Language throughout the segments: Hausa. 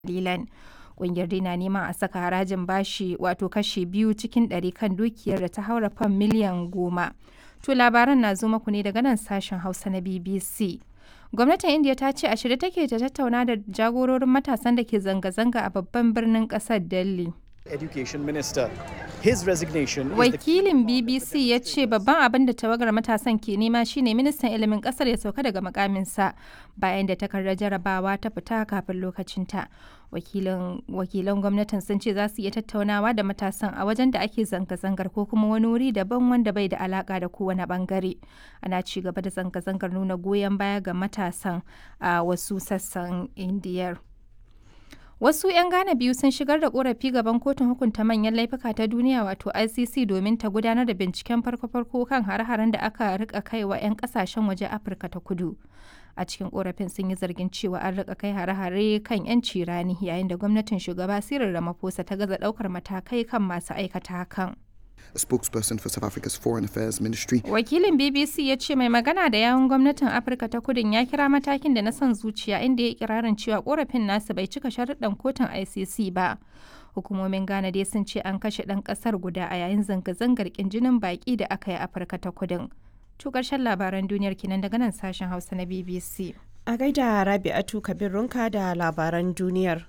dalilan. Ƙungiyar dai na neman a saka harajin bashi wato kashi biyu cikin ɗari kan dukiyar da ta haura fam miliyan goma. To labaran na zo muku ne daga nan sashen Hausa na BBC. Gwamnatin India ta ce a shirye take ta tattauna da jagororin matasan da ke zanga-zanga a babban birnin ƙasar Delhi. Education Minister. His resignation is the Wakilin BBC ya ce babban abin da tawagar matasan ke nema shine ministan ilimin kasar ya sauka daga makaminsa bayan da takardar jarabawa ta fita kafin lokacinta. Wakilan gwamnatin sun ce za su iya tattaunawa da matasan a wajen da ake zanga-zangar ko kuma wani wuri daban wanda bai da alaka da kowane bangare. Ana ci gaba da zanga-zangar nuna goyon baya ga matasan a wasu sassan Indiyar. Wasu 'yan Ghana biyu sun shigar da korafi gaban kotun hukunta manyan laifuka ta duniya wato ICC domin ta gudanar da binciken farko-farko kan hare-haren da aka rika kai wa 'yan kasashen waje Afirka ta kudu. A cikin korafin sun yi zargin cewa an rika kai hare-hare kan 'yanci rani yayin da gwamnatin shugaba Cyril Ramaphosa ta gaza daukar matakai kan masu aikata hakan. a spokesperson for South Africa's Foreign Affairs Ministry. Wakilin BBC ya ce mai magana da yawun gwamnatin Afirka ta kudin ya kira matakin da na son zuciya inda ya kirarin cewa korafin nasu bai cika sharuɗan kotun ICC ba. Hukumomin Ghana dai sun ce an kashe ɗan ƙasar guda a yayin zanga-zangar jinin baƙi da aka yi Afirka ta kudin. To ƙarshen labaran duniyar kenan daga nan sashen Hausa na BBC. A gaida Rabi'atu Kabir Runka da labaran duniyar.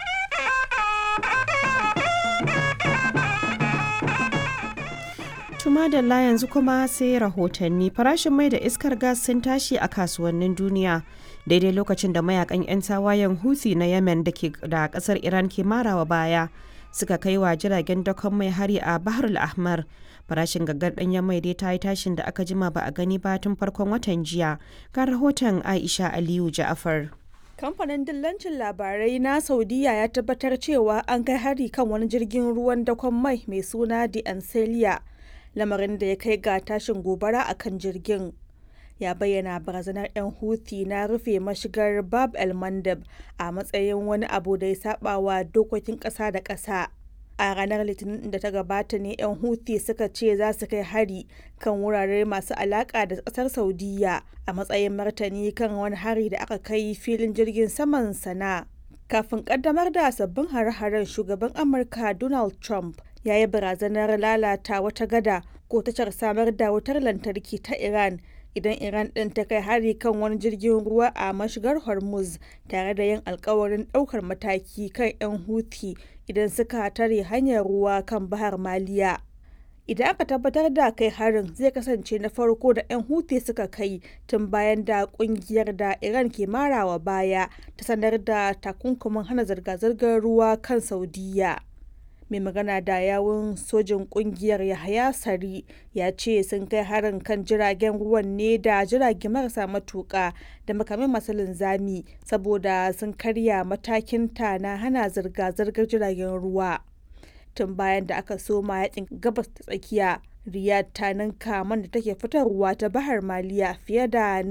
Tuma da la yanzu kuma sai rahotanni farashin mai da iskar gas sun tashi a kasuwannin duniya daidai lokacin da mayakan 'yan tawayen Houthi na Yemen da ke da kasar Iran ke marawa baya suka kai wa jiragen dakon mai hari a Bahar al-Ahmar farashin gaggar danyen mai dai ta yi tashin da aka jima ba a gani ba tun farkon watan jiya ga rahoton Aisha Aliyu Ja'afar. Kamfanin dillancin labarai na Saudiya ya tabbatar cewa an kai hari kan wani jirgin ruwan dakon mai mai suna The Ancelia lamarin da ya kai ga tashin gobara a kan jirgin ya bayyana barazanar 'yan huthi na rufe mashigar bab el mandab a matsayin wani abu da ya saba wa dokokin ƙasa da ƙasa a ranar litinin da ta gabata ne 'yan huthi suka ce za su kai hari kan wurare masu alaƙa da ƙasar saudiya a matsayin martani kan wani hari da aka kai filin jirgin saman sana kafin kaddamar da sabbin hare-haren shugaban amurka donald trump ya yi barazanar lalata wata gada ko tashar samar da wutar lantarki ta iran idan iran ɗin ta kai hari kan wani jirgin ruwa a mashigar hormuz tare da yin alkawarin ɗaukar mataki kan 'yan huthi idan suka tare hanyar ruwa kan bahar maliya idan aka tabbatar da kai harin zai kasance na farko da 'yan huthi suka kai tun bayan da kungiyar da iran ke marawa baya ta sanar da takunkumin hana zirga-zirgar ruwa kan saudiya mai magana da yawun sojin kungiyar yahaya sari ya ce sun kai harin kan jiragen ruwan ne da jirage marasa matuka da makamai masu linzami saboda sun karya matakin ta na hana zirga-zirgar jiragen ruwa tun bayan da aka soma yakin gabas ta tsakiya riyad ta ninka man da take fitarwa ta bahar maliya fiye da